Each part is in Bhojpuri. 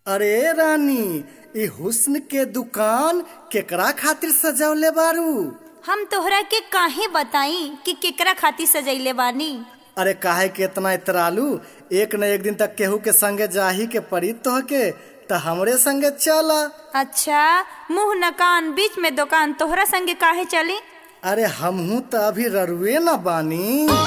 अरे रानी ई हुस्न के दुकान केकरा खातिर सजवले बारू हम तोहरा के काहे बताई कि केकरा खातिर सजैले बानी अरे काहे के इतना इतरालू एक न एक दिन तक केहू के संगे जाही के पड़ी तोहके त हमरे संगे चला अच्छा मुंह न कान बीच में दुकान तोहरा संगे काहे चली अरे हमहू त अभी ररुए न बानी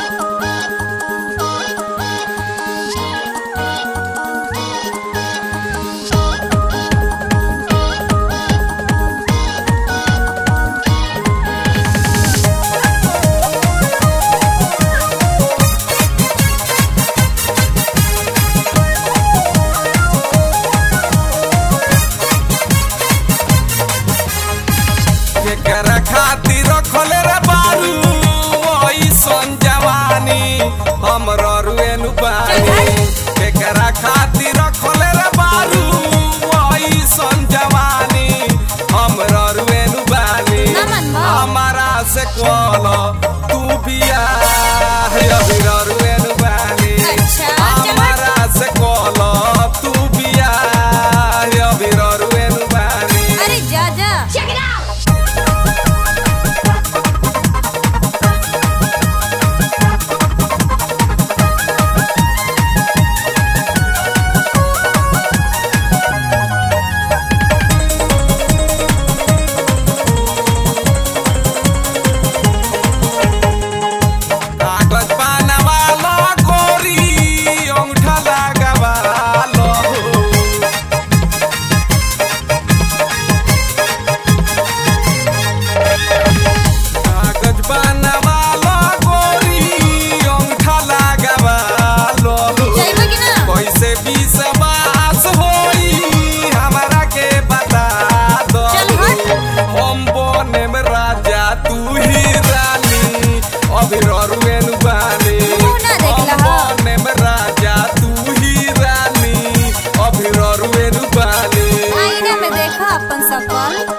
केकरा खातिर रखले रे बारू ओइसन जवानी हम ररुएनु बानी केकरा खातिर रखले रे बारू ओइसन जवानी हम ररुएनु बानी ना मनवा। हमारा से कॉल तू बिया अभी ररुएनु बानी अच्छा, चलो। हमारा से कॉल तू बिया अभी ररुएनु बानी अरे जा जा कागज बनवालो गोरी अंगूठा लगावालो कागज बनवालो गोरी अंगूठा लगावालो जाइबा कि ना कैसे विश्वास होई हमरा के बता दो चल हट। हम बने में राजा तू ही रानी अभी ररुएन बानी मुंह ना देखला हम ह। बने में राजा तू ही रानी अभी ररुएन बानी आईना में देखा अपन सकल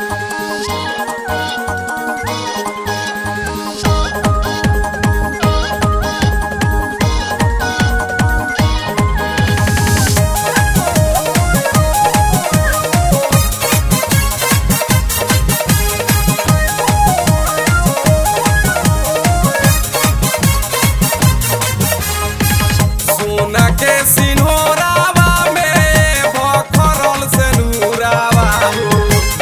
सोना के सिन्होरावा में भखरल से नूरावा हो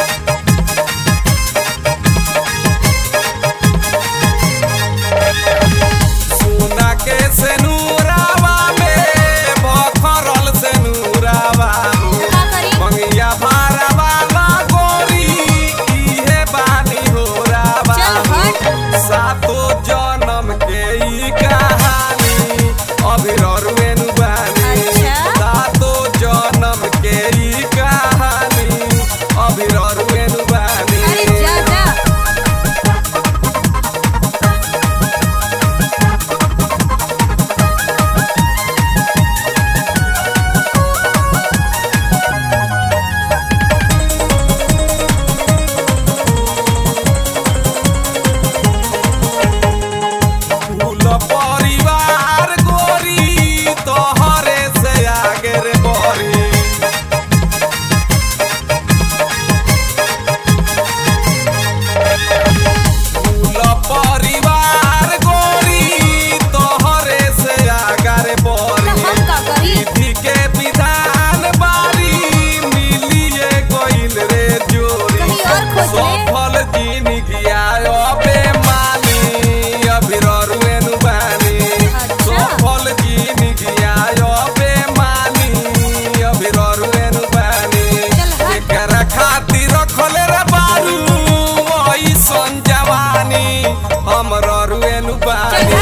सोना के सेनुरावा में भखरल सेनुरावा हो का करी मंगिया भारवा ला गोरी इहे बानी हो रावा चल हट। सातो जन्म के ई कहानी अभी ररुएनु बानी अच्छा। सातो जन्म के ई कहानी अभी ररुएनु बानी अरे जा जा फूल परिवार गोरी तोहरे से आगे रे बरी फूल परिवार गोरी तोहरे से आगे रे तो बरी हम का करी विधि के विधान बारी मिलिए गइल रे जोरी कहीं और खोज ले। सफल जिंदगी आयो बेमानी अभी ररुएनु बानी अच्छा। सफल जिंदगी आयो बेमानी अभी ररुएनु बानी चल हट। एकरा खातिर रखले रे बारू ओइसन जवानी हम ररुएनु बानी